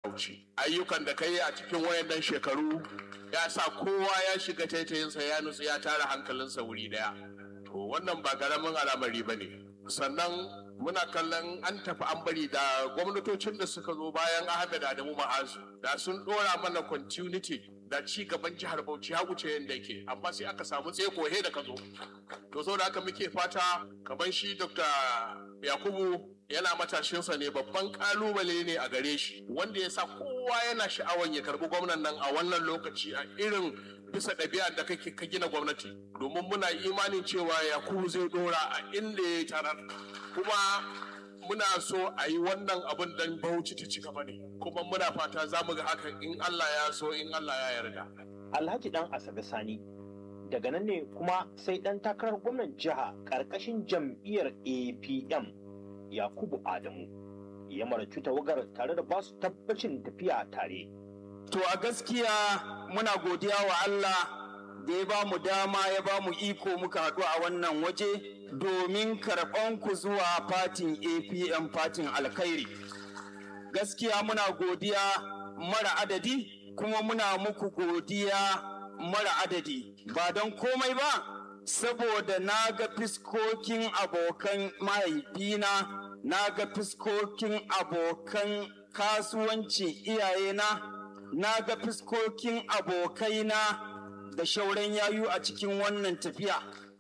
Bauchi. Ayyukan da ka yi a cikin wayannan shekaru ya sa kowa ya shiga taitayinsa ya nutsu ya tara hankalinsa wuri daya. To wannan ba ƙaramin al'amari ba ne. Sannan muna kallon an tafi an bari da gwamnatocin da suka zo bayan Ahmed Adamu Ma'azu da sun ɗora mana continuity da ci gaban jihar Bauchi ya wuce yadda yake amma sai aka samu tseko he da ka zo. To saboda haka muke fata kamar shi Dr. Yakubu yana matashinsa ne babban kalubale ne a gare shi wanda ya sa kowa yana sha'awan ya karbi gwamnan nan a wannan lokaci a irin bisa ɗabi'a da kake ka gina gwamnati domin muna imanin cewa yakubu zai dora a inda ya tarar kuma muna so a yi wannan abin dan bauchi ta ci gaba ne kuma muna fata za mu ga hakan in allah ya so in allah ya yarda alhaji dan asabe sani daga nan ne kuma sai dan takarar gwamnan jiha ƙarƙashin jam'iyyar apm Yakubu Adamu ya maracu tawagar tare da basu tabbacin tafiya tare. To a gaskiya muna godiya wa Allah da ya ba mu dama ya ba mu iko muka haɗu a wannan waje domin karɓan ku zuwa fatin APM fatin alkhairi. Gaskiya muna godiya mara adadi kuma muna muku godiya mara adadi ba don komai ba. saboda na ga fiskokin abokan mahaifina na ga fiskokin abokan kasuwanci iyayena na ga fiskokin abokaina da shauran yayu a cikin wannan tafiya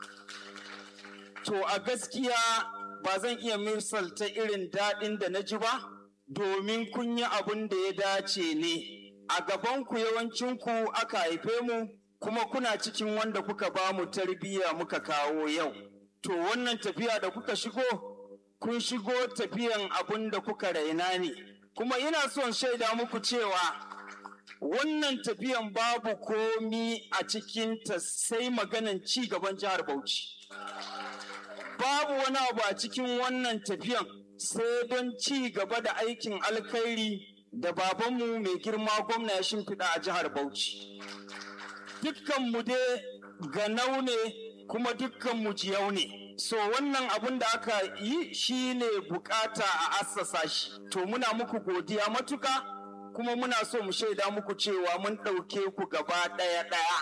to a gaskiya ba zan iya misalta irin daɗin da na ji ba domin kun yi abin da ya dace ne a gabanku yawancinku aka haife mu kuma kuna cikin wanda kuka ba mu tarbiyya muka kawo yau. To wannan tafiya da kuka shigo, kun shigo tafiyan abin da kuka raina ne. Kuma ina son shaida muku cewa wannan tafiyan babu komi a cikinta sai maganan ci gaban jihar Bauchi. Babu wani abu a cikin wannan tafiyan sai don ci gaba da aikin alkhairi da babanmu mai girma gwamna ya shimfiɗa a jihar Bauchi. dukkanmu dai ganau ne kuma dukkanmu jiyau ne so wannan abin da aka yi shi ne bukata a assasa shi to muna muku godiya matuka kuma muna so mu shaida muku cewa mun ɗauke ku gaba ɗaya ɗaya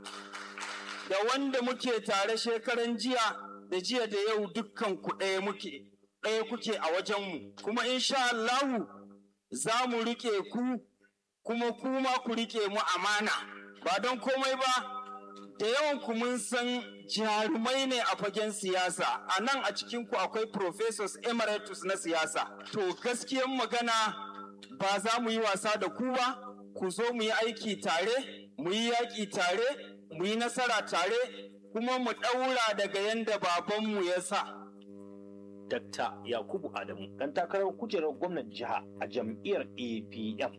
da wanda muke tare shekaran jiya da jiya da yau dukkan ku ɗaya muke ɗaya kuke a wajenmu kuma insha Allahu za mu riƙe ku kuma kuma ku riƙe mu amana ba don komai ba da yawan ku mun san jarumai ne a fagen siyasa a nan a cikin ku akwai professors emeritus na siyasa to gaskiyan magana ba za mu yi wasa da ku ba ku zo mu yi aiki tare mu yi yaƙi tare mu yi nasara tare kuma mu ɗaura daga yadda babanmu ya sa Dakta Yakubu Adamu dan takarar kujerar gwamnan jiha a jam'iyyar APM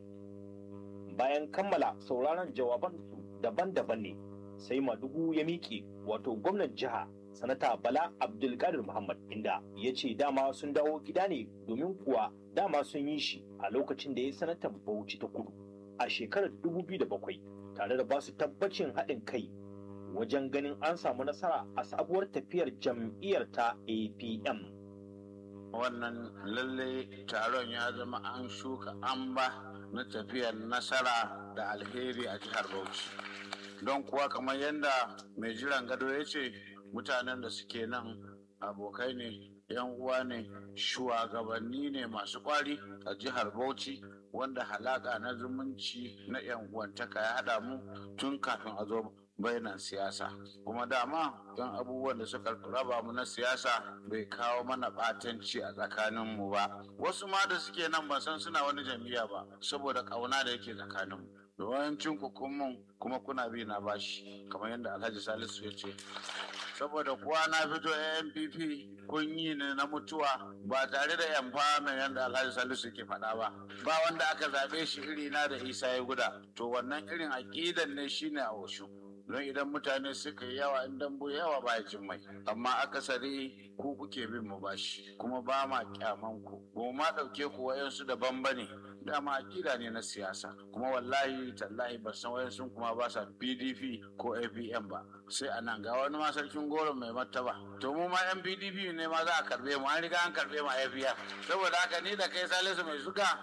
bayan kammala sauraron jawaban daban-daban ne sai madugu ya miƙe wato gwamnan jiha sanata bala abdulkadir muhammad inda ya ce dama sun dawo gida ne domin kuwa dama sun yi shi a lokacin da ya sanatan bauchi ta kudu a shekarar 2007 tare da basu tabbacin haɗin kai wajen ganin an samu nasara a sabuwar tafiyar jam'iyyar ta apm wannan lalle taron ya zama an shuka amba na tafiyar nasara da alheri a jihar Bauchi. Don kuwa kamar yadda mai jiran gado ya ce mutanen da suke nan abokai ne, yan uwa ne, shugabanni ne masu kwari a jihar Bauchi wanda halaka na zumunci na yan uwantaka ya haɗa mu tun kafin a zo bayanan siyasa kuma dama don abubuwan da suka raba mu na siyasa bai kawo mana ɓatanci a tsakaninmu ba wasu ma da suke nan ban san suna wani jam'iyya ba saboda ƙauna da yake tsakaninmu da wayancin kukunmun kuma kuna bi na bashi kamar yadda alhaji salisu ya ce saboda kuwa na fito ANPP kun yi ne na mutuwa ba tare da empowerment yadda Alhaji Salisu ke faɗa ba ba wanda aka zaɓe shi iri na da Isa ya guda to wannan irin aƙidan ne shine a washu don idan mutane suka yi yawa in dambu yawa ba jin mai amma akasari ku kuke bin mu bashi kuma ba ma kyaman ku ba ma ɗauke ku wayansu daban bane dama akida ne na siyasa kuma wallahi tallahi ba san wayansu kuma ba sa PDP ko APM ba sai a nan ga wani ma sarkin goro mai martaba to mu ma yan PDP ne ma za a karbe mu an riga an karbe mu a APM saboda haka ni da kai Salisu mai suka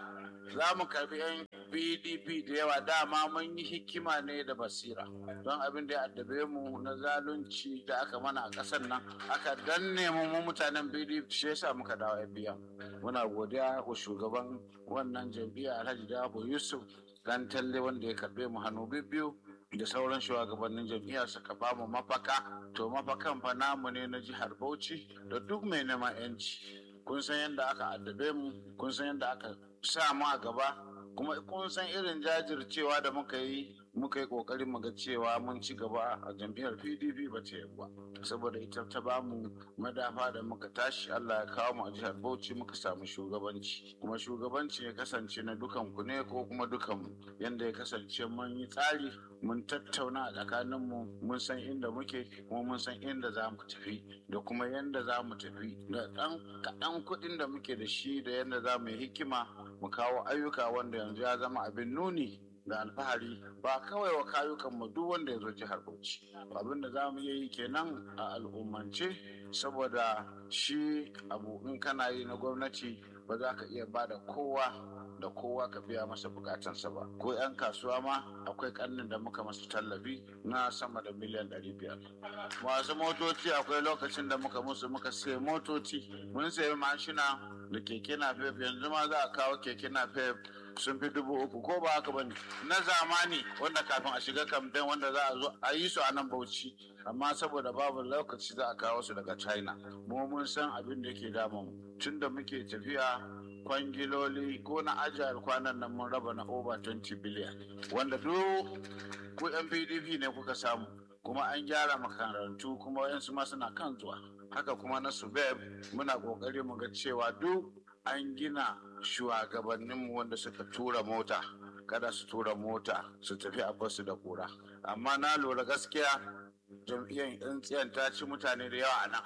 za mu karbi 'yan pdp da yawa dama mun yi hikima ne da basira don abin da ya addabe mu na zalunci da aka mana a ƙasar nan aka danne mu mu mutanen pdp shi yasa muka dawo biya muna godiya wa shugaban wannan jam'iyya alhaji dabo yusuf dan talle wanda ya karbe mu hannu biyu da sauran shugabannin jam'iyya suka ba mu mafaka to mafakan fa namu ne na jihar bauchi da duk mai neman yanci kun san yadda aka addabe mu kun san yadda aka sa mu a gaba kuma kun san irin jajircewa da muka yi muka yi kokarin mu ga cewa mun ci gaba a jam'iyyar pdp ba ta ba saboda ita ta ba mu madafa da muka tashi allah ya kawo mu a jihar bauchi muka samu shugabanci kuma shugabanci ya kasance na dukan ku ne ko kuma dukan mu yanda ya kasance mun yi tsari mun tattauna a tsakanin mu mun san inda muke kuma mun san inda za mu tafi da kuma yanda za mu tafi da ɗan kaɗan kuɗin da muke da shi da yanda za mu yi hikima mu kawo ayyuka wanda yanzu ya zama abin nuni da alfahari ba kawai wa kayukan mu duk wanda ya zo jihar Bauchi abin da za mu yi kenan a al'ummance saboda shi abu in kana yi na gwamnati ba za ka iya ba da kowa da kowa ka biya masa bukatansa ba ko 'yan kasuwa ma akwai karnin da muka masu tallafi na sama da miliyan 500 masu motoci akwai lokacin da muka musu muka sai motoci mun sayi mashina da keke na yanzu ma za a kawo keke na sun fi dubu uku ko ba haka bane na zamani wanda kafin a shiga kamfen wanda za a zo a yi su a nan bauchi amma saboda babu lokaci za a kawo su daga china mu mun san abin da ke damun tun da muke tafiya kwangiloli ko na ajiyar kwanan nan mun raba na over 20 billion wanda duk ku yan pdp ne kuka samu kuma an gyara makarantu kuma wayansu ma suna kan zuwa haka kuma na subeb muna kokari mu ga cewa duk an gina shugabanninmu wanda suka tura mota kada su tura mota su tafi a basu da kura amma na lura gaskiya jam'iyyar tsintsiyan ta ci mutane da yawa a nan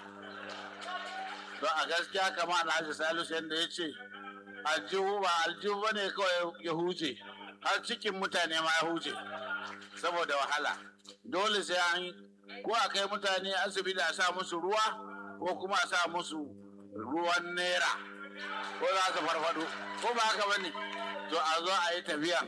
don a gaskiya kama alhaji salisu yadda ya ce aljihu ba aljihu ba ne kawai ya huce har cikin mutane ma ya huce saboda wahala dole sai an ko a kai mutane asibiti a sa musu ruwa ko kuma a sa musu ruwan naira ko za su farfado ko ba haka bane to a zo a yi tafiya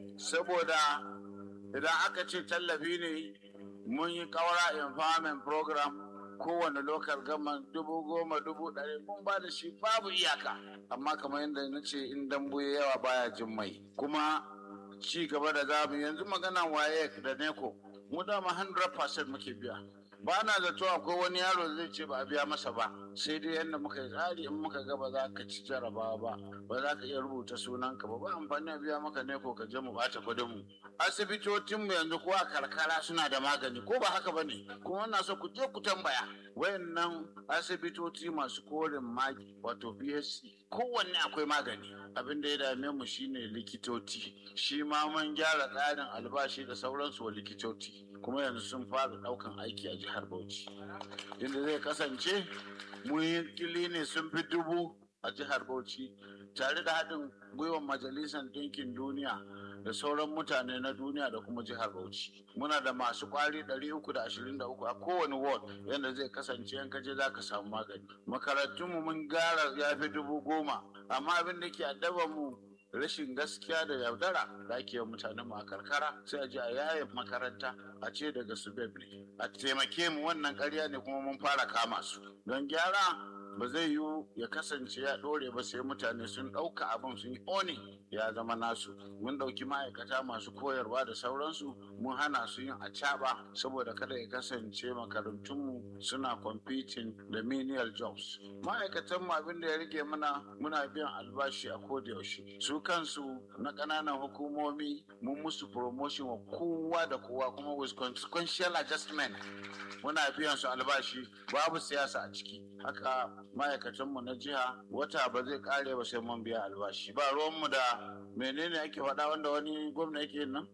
saboda idan aka ce tallafi ne mun yi kaura empowerment program kowane lokal gama dubu goma dubu ɗari mun ba da shi babu iyaka amma kamar yadda na ce in dambu ya yawa baya jin mai kuma ci gaba da zamu yanzu magana waye da neko mu dama 100% muke biya ba na zato akwai wani yaro zai ce ba a biya masa ba sai dai yadda muka yi tsari in muka ga ba za ka ci jarabawa ba ba za ka iya rubuta sunanka ba ba amfani a biya maka ne ko ka je mu bata kudin mu asibitocin mu yanzu ko a karkara suna da magani ko ba haka bane kuma ina so ku je ku tambaya wayannan asibitoci masu korin magi wato BSc kowanne akwai magani abin da ya dame mu shine likitoci shi ma mun gyara tsarin albashi da sauransu wa likitoci kuma yanzu sun fara daukan aiki a jihar Bauchi inda zai kasance mun yi ne sun fi dubu a jihar Bauchi tare da haɗin gwiwar majalisar ɗinkin duniya da sauran mutane na duniya da kuma jihar Bauchi. Muna da masu kwari 323 a kowane ward yadda zai kasance yan kaje za ka samu magani. Makarantunmu mun gara ya fi dubu goma, amma abin da ke addaba mu rashin gaskiya da yaudara da ake mutanen mu a karkara sai a je a yaye makaranta a ce daga su ne a taimake mu wannan karya ne kuma mun fara kama su don gyara ba zai yiwu ya kasance ya ɗore ba sai mutane sun ɗauka abin sun yi oni ya zama nasu mun ɗauki ma'aikata masu koyarwa da sauransu mun hana su yin acaba saboda kada ya kasance makarantunmu suna competing da menial jobs ma'aikatanmu abin da ya rage mana muna biyan albashi a koda yaushe su kansu na ƙananan hukumomi mun musu promotion wa kowa da kowa kuma with consequential adjustment muna biyan su albashi babu siyasa a ciki haka ma'aikatanmu na jiha wata ba zai kare ba sai mun biya albashi ba ruwanmu da menene ake faɗa wanda wani gwamna yake nan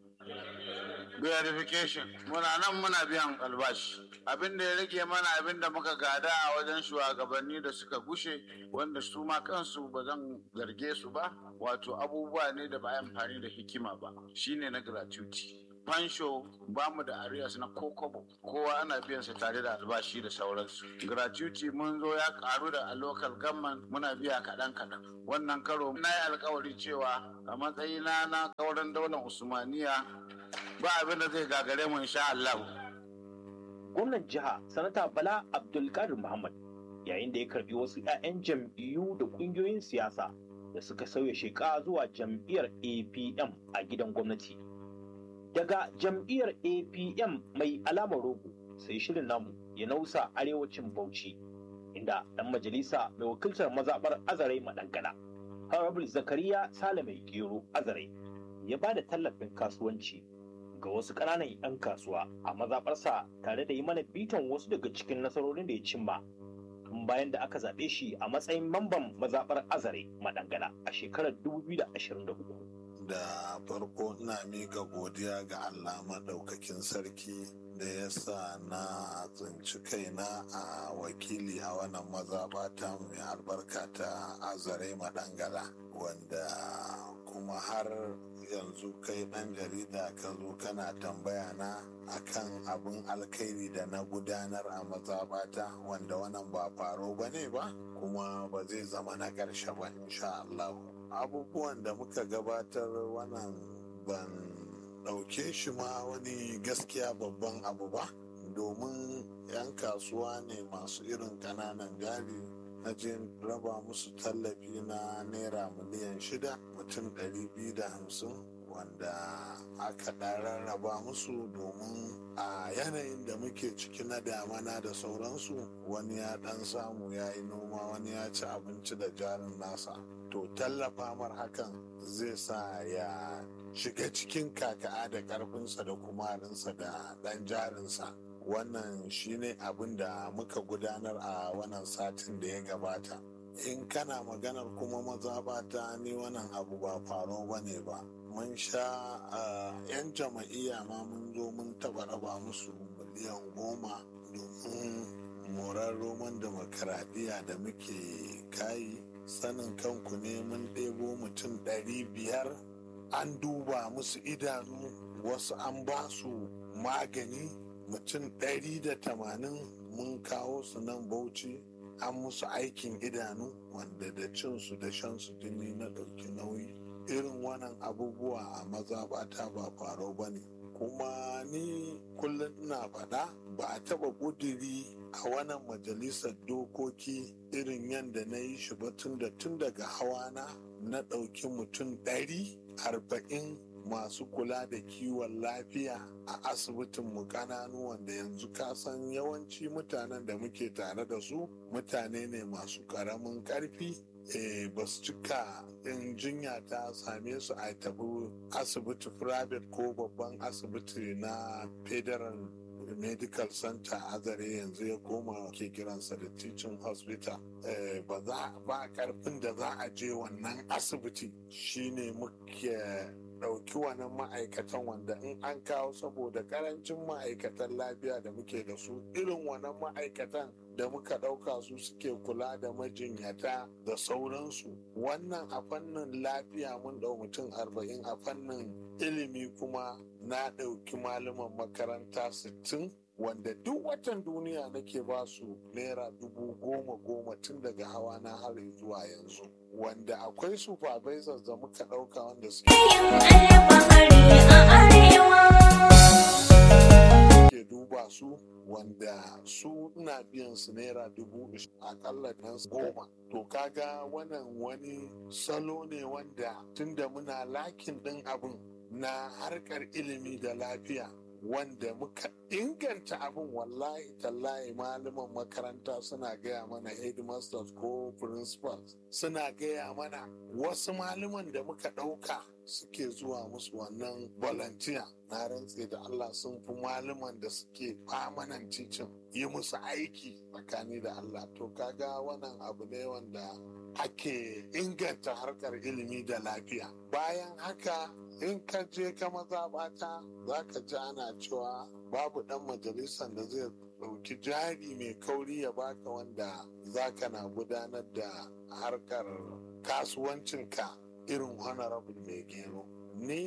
verification muna nan muna biyan albashi abin da ya rage mana abin da muka gada a wajen shugabanni da suka gushe wanda su ma kansu ba zan zarge su ba wato abubuwa ne da ba amfani da hikima ba shine na gratuity fansho ba mu da arias na kokobo kowa ana biyan sa tare da albashi da sauransu gratuity mun zo ya karu da a local government muna biya kaɗan kaɗan wannan karo na yi alkawari cewa a matsayina na kauran daular usmaniya ba abin da zai gagare mu insha Allah. gwamnan jiha sanata bala abdulkadir muhammad yayin da ya karbi wasu 'ya'yan jam'iyyu da kungiyoyin siyasa da suka sauya sheka zuwa jam'iyyar apm a gidan gwamnati daga jam'iyyar apm mai alamar rogo sai shirin namu ya nausa arewacin bauchi inda dan majalisa mai wakiltar mazaɓar azarai madangana honorable zakariya salame gero azarai ya ba da tallafin kasuwanci ga wasu ƙananan 'yan kasuwa a mazaɓarsa tare da yi mana bitan wasu daga cikin nasarorin da ya cimma tun bayan da aka zaɓe shi a matsayin mamban mazaɓar azare madangana a shekarar 2023. da farko ina miƙa godiya ga Allah maɗaukakin sarki da ya sa na tsinci kaina a wakili a wannan mazaɓata mai albarka ta azare madangala wanda kuma har yanzu kai ɗan jarida ka zo kana tambaya na akan abin alkhairi da na gudanar a mazaɓata wanda wannan ba faro ba ne ba kuma ba zai zama na ƙarshe ba insha Allah abubuwan da muka gabatar wannan ban ɗauke shi ma wani gaskiya babban abu ba domin 'yan kasuwa ne masu irin ƙananan jari na je raba musu tallafi na naira miliyan shida mutum ɗari biyu da hamsin wanda aka rarraba musu domin a yanayin da muke ciki na damana da sauransu wani ya ɗan samu ya yi noma wani ya ci abinci da jarin nasa to tallafa mar hakan zai sa ya shiga cikin kaka'a da ƙarfinsa da kumarinsa da ɗan jarinsa wannan shine abin da muka gudanar a wannan satin da ya gabata in kana maganar kuma mazaɓata ni wannan abu ba faro ba ne ba mun sha yan jama'iyya ma mun zo mun taɓa raba musu miliyan goma domin morar roman demokaradiyya da muke kayi sanin kanku ne mun ɗebo mutum ɗari biyar an duba musu idanu wasu an ba su magani mutum ɗari da tamanin mun kawo su nan bauchi an musu aikin idanu wanda da cinsu da shansu jini na ɗauki nauyi irin wannan abubuwa a mazaɓata ba faro ba ne kuma ni kullum ina faɗa ba a taɓa ƙudiri a wannan majalisar dokoki irin yadda na yi shi ba tun da tun daga hawana na ɗauki mutum ɗari arba'in masu kula da kiwon lafiya a asibitin mu kananu wanda yanzu ka san yawanci mutanen da muke tare da su mutane ne masu karamin karfi e, ba su cika in jinya ta same su a tafi asibiti private ko babban asibiti na federal medical center azare yanzu ya koma ke kiransa da teaching hospital ba za ba karfin da za a je wannan asibiti shine muke ɗauki wannan ma'aikatan wanda in an kawo saboda karancin ma'aikatan lafiya da muke da su irin wannan ma'aikatan da muka ɗauka su suke kula da majinyata da sauransu wannan a fannin lafiya mun ɗau mutum arba'in a fannin ilimi kuma na ɗauki malaman makaranta sittin wanda duk watan duniya nake ba su naira dubu goma goma tun daga hawa na har zuwa yanzu wanda akwai supervisors da muka ɗauka wanda suke ke duba su wanda su ina biyan su naira dubu akalla nan goma to kaga wannan wani salo ne wanda tunda muna lakin ɗin abin na harkar ilimi da lafiya wanda muka inganta abin wallahi tallahi malaman makaranta suna gaya mana headmasters ko principals suna gaya mana wasu malaman da muka ɗauka suke zuwa musu wannan volunteer na rantse da Allah sun fi malaman da suke famanan cicin yi musu aiki tsakani da Allah to kaga wannan abu ne wanda ake inganta harkar ilimi da lafiya bayan haka in ka je ka mazaɓata za ka ji ana cewa babu ɗan majalisar da zai ɗauki jari mai kauri ya baka wanda za ka na gudanar da harkar kasuwancinka irin honorable mai gero ni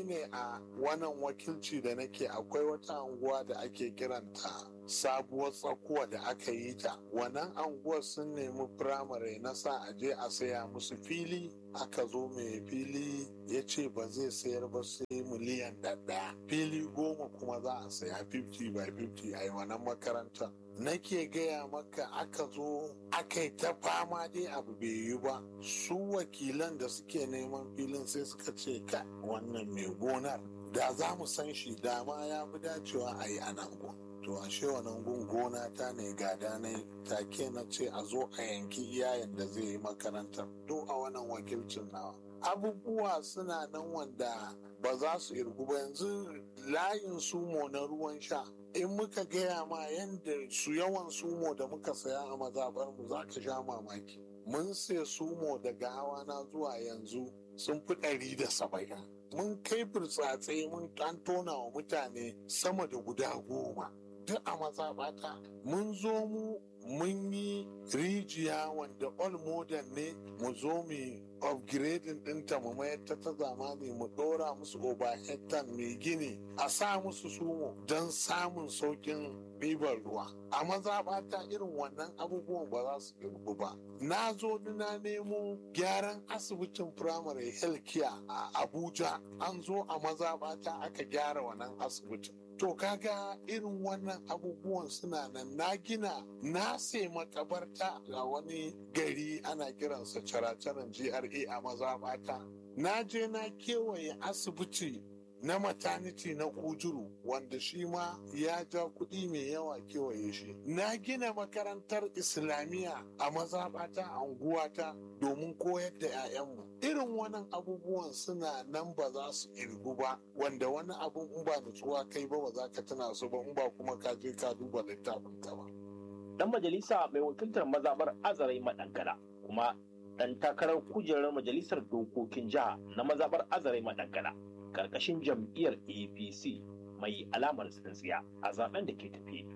ne a wannan wakilci da nake akwai wata anguwa da ake kiranta sabuwar tsakuwa da aka yi ta wannan anguwar sun nemi firamare na sa a je a saya musu fili aka zo mai fili ya ce ba zai sayar ba sai miliyan ɗaya fili goma kuma za a saya 50 by 50 a yi wannan makarantar nake gaya maka aka zo aka yi ta fama dai abu bai yi ba su wakilan da suke neman filin sai suka ce ka wannan mai gonar da za mu san shi dama ya fi dacewa a yi anan gun to ashe wannan gun gona ta ne gada na take na ce a zo a yanki iyayen da zai yi makarantar duk a wannan wakilcin nawa abubuwa suna nan wanda ba za su irgu ba yanzu layin sumo na ruwan sha in muka gaya ma yadda su yawan sumo da muka saya a mazabar mu za ka sha mamaki mun sai sumo daga hawa na zuwa yanzu sun fi ɗari da saba'in mun kai burtsatse mun an tona wa mutane sama da guda goma duk a mazaɓata mun zo mu mun yi rijiya wanda all modern ne mu zo mu upgrading ɗinta mu mayar ta ta zamani mu ɗora musu overhead tank mai gini a sa musu sumo don samun saukin ɗiban ruwa a mazaɓata irin wannan abubuwan ba za su girbu ba na zo na nemo gyaran asibitin primary health care a abuja an zo a mazaɓata aka gyara wannan asibitin To kaga irin wannan abubuwan suna nan na gina na sai makabarta a wani gari ana kiransa caracaren GRA a mazaɓata. Na je na kewaye asibiti na maternity na kujuru wanda shi ma ya ja kuɗi mai yawa kewaye shi. Na gina makarantar Islamiyya a mazaɓata a unguwata domin koyar da 'ya'yanmu. Irin wannan abubuwan suna nan ba za su irgu ba wanda wani abun in ba nutsuwa kai ba ba za ka tuna su ba in ba kuma ka je ka duba littafin ka ba. Dan majalisa mai wakiltar mazabar Azarai Madankara kuma dan takarar kujerar majalisar dokokin jiha na mazabar Azarai Madankara karkashin jam'iyyar APC mai alamar tsintsiya a zaben da ke tafi.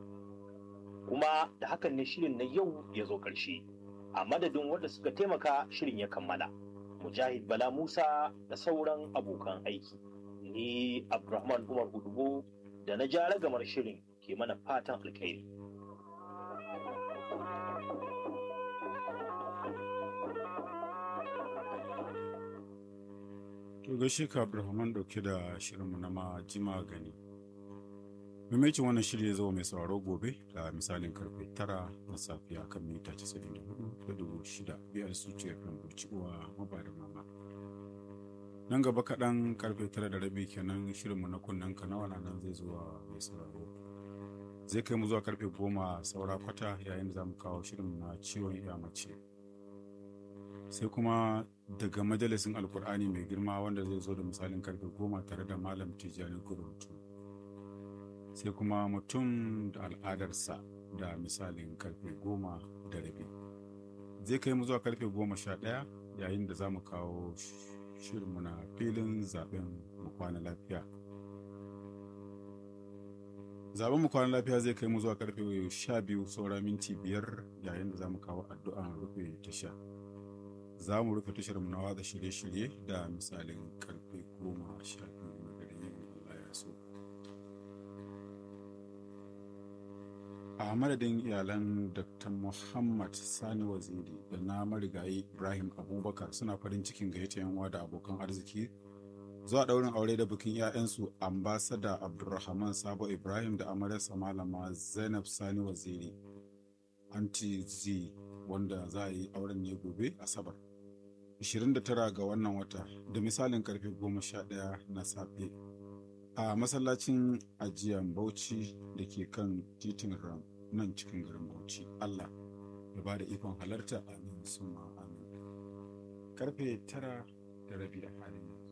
Kuma da hakan ne shirin na yau ya zo ƙarshe. A madadin wanda suka taimaka shirin ya kammala. Mujahid Bala Musa da sauran abokan aiki. Ni Abdulrahman Umar Udubo da na ja ragamar shirin ke mana fatan alkhairi. To gaishe ka Abdulrahman dauke da shirinmu na majima gani. Mimaikin wannan shiri ya zama mai sauraro gobe da misalin karfe tara na safiya kan mita 94 da dubu shida biyar su ce kan uwa mabada mama. Nan gaba kaɗan karfe tara da rabi kenan shirinmu na kunnen kanawa na nan zai zuwa mai sauraro. Zai kai mu zuwa karfe goma saura kwata yayin da za mu kawo shirin na ciwon iya mace. sai kuma daga majalisin alkur'ani mai girma wanda zai zo da misalin karfe goma tare da malam tijjani guruntu sai kuma mutum da al'adarsa da misalin karfe goma da rabi zai kai mu zuwa karfe goma sha ɗaya yayin da za mu kawo shirinmu na filin zaben mu kwana lafiya zaben mu kwana lafiya zai kai mu zuwa karfe sha biyu saura minti biyar yayin da za mu kawo addu'an rufe tasha za mu rufe tashar na watsa shirye-shirye da misalin karfe goma sha biyu na dare yin Allah ya so. A madadin iyalan Dr. Muhammad Sani Waziri da na marigayi Ibrahim Abubakar suna farin cikin gayyata yanwa da abokan arziki zuwa ɗaurin aure da bikin 'ya'yansu ambasada Abdulrahman Sabo Ibrahim da amaryarsa malama Zainab Sani Waziri anti Z wanda za a yi auren ne gobe asabar 29 ga wannan wata da misalin karfe 11 na safe a masallacin ajiyar bauchi da ke kan titin ram nan cikin garin bauchi allah ya ba da ikon halarta amin suma amin karfe 9 da rabi a halin yanzu